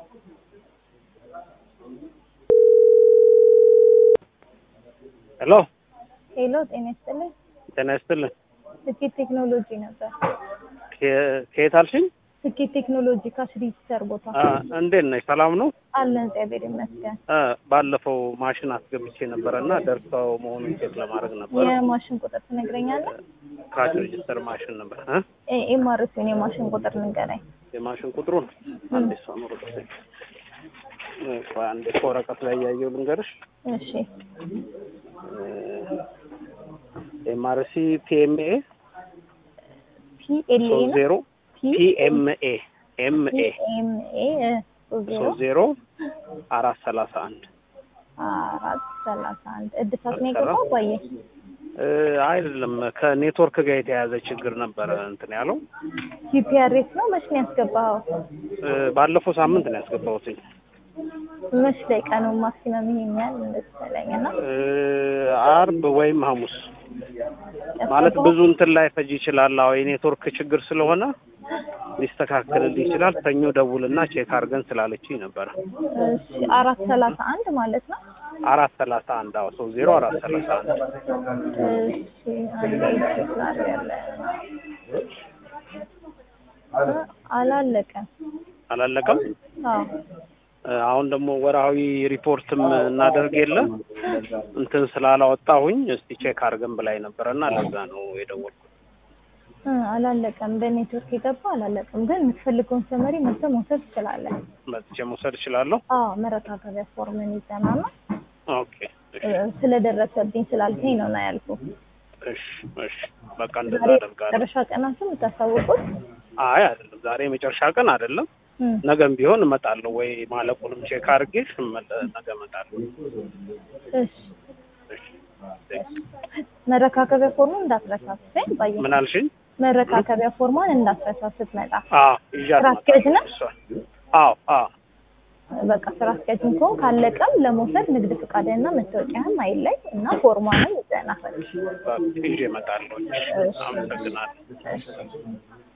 ሄሎ ሄሎ፣ ጤና ይስጥልኝ። ጤና ይስጥልን። ስኬት ቴክኖሎጂ ነበር። ከ- ከየት አልሽኝ? ስኬት ቴክኖሎጂ ካሽ ሪጅስተር ቦታ አ፣ እንዴት ነሽ? ሰላም ነው? አለን። እግዚአብሔር ይመስገን። አ፣ ባለፈው ማሽን አስገብቼ ነበረ እና ደርሰው መሆኑን ቼክ ለማድረግ ነበር። የማሽን ቁጥር ትነግረኛለህ? ካሽ ሬጅስተር ማሽን ነበር እ ኤምአርሲን የማሽን ቁጥር ንገረኝ። የማሽን ቁጥሩን አንዴ እሷ ነው ቁጥር አንዴ ከወረቀት ላይ ያየው ልንገርሽ። እሺ፣ ኤምአርሲ ፒኤምኤ ፒኤልኤ ሶስት ነው ዜሮ ፒኤምኤ ኤምኤ ፒኤምኤ ዜሮ ሶስት ዜሮ አራት ሰላሳ አንድ አራት ሰላሳ አንድ እድሳት ነው የገባው ባየ እ፣ አይደለም ከኔትወርክ ጋር የተያያዘ ችግር ነበረ እንትን ያለው ጂፒአርኤስ ነው መች ነው ያስገባኸው? እ፣ ባለፈው ሳምንት ነው ያስገባሁትኝ መች ላይ ቀኑ ማክሲመም ይሄኛል መሰለኝ እና እ፣ አርብ ወይም ሐሙስ ማለት ብዙ እንትን ላይ ፈጅ ይችላል። አዎ የኔትወርክ ችግር ስለሆነ ሊስተካከልልህ ይችላል። ሰኞ ደውልና ቼክ አድርገን ስላለችኝ ነበረ። እሺ፣ አራት ሰላሳ አንድ ማለት ነው። አራት ሰላሳ አንድ አዎ ሶስት ዜሮ አራት ሰላሳ አንድ እሺ፣ አንዴ ቼክ ላድርጋለሁ። አላለቀም። አላለቀም። አዎ እ፣ አሁን ደግሞ ወርሃዊ ሪፖርትም እናደርግ የለ እንትን ስላላወጣሁኝ እስቲ ቼክ አድርገን ብላኝ ነበረ እና ለዛ ነው የደወልኩት። እ፣ አላለቀም። በኔትወርክ የገባ አላለቀም። ግን የምትፈልገውን ሰመሪ መጥተህ መውሰድ ትችላለህ። መጥቼ መውሰድ እችላለሁ? አዎ መረካከቢያ ፎርምን ይዘናና ኦኬ እሺ ስለደረሰብኝ ስላልከኝ ነው ና ያልኩህ። እሺ እሺ በቃ እንደዛ ዛሬ አደርጋለሁ። መጨረሻ ቀናትን የምታሳውቁት አይ አይደለም ዛሬ የመጨረሻ ቀን አይደለም። እም፣ ነገም ቢሆን እመጣለሁ ወይ ማለቁንም ቼክ አድርጌ እመለ- ነገ እመጣለሁ። እሺ እሺ መረካከቢያ ፎርሙን እንዳትረሳስኝ ባየ ምን አልሽኝ? መረካከቢያ ፎርሟን እንዳትረሳ ስትመጣ። አዎ ይዣት ስራ አስኪያጅ ነህ? እመጣለሁ እሷን። አዎ አዎ በቃ ስራ አስኪያጅም ከሆን ካለቀም ለመውሰድ ንግድ ፈቃድና መታወቂያህም አይለይ እና ፎርሟንም ይዘና በቃ ይዤ እመጣለሁ። እሺ፣ አመሰግናለሁ። እሺ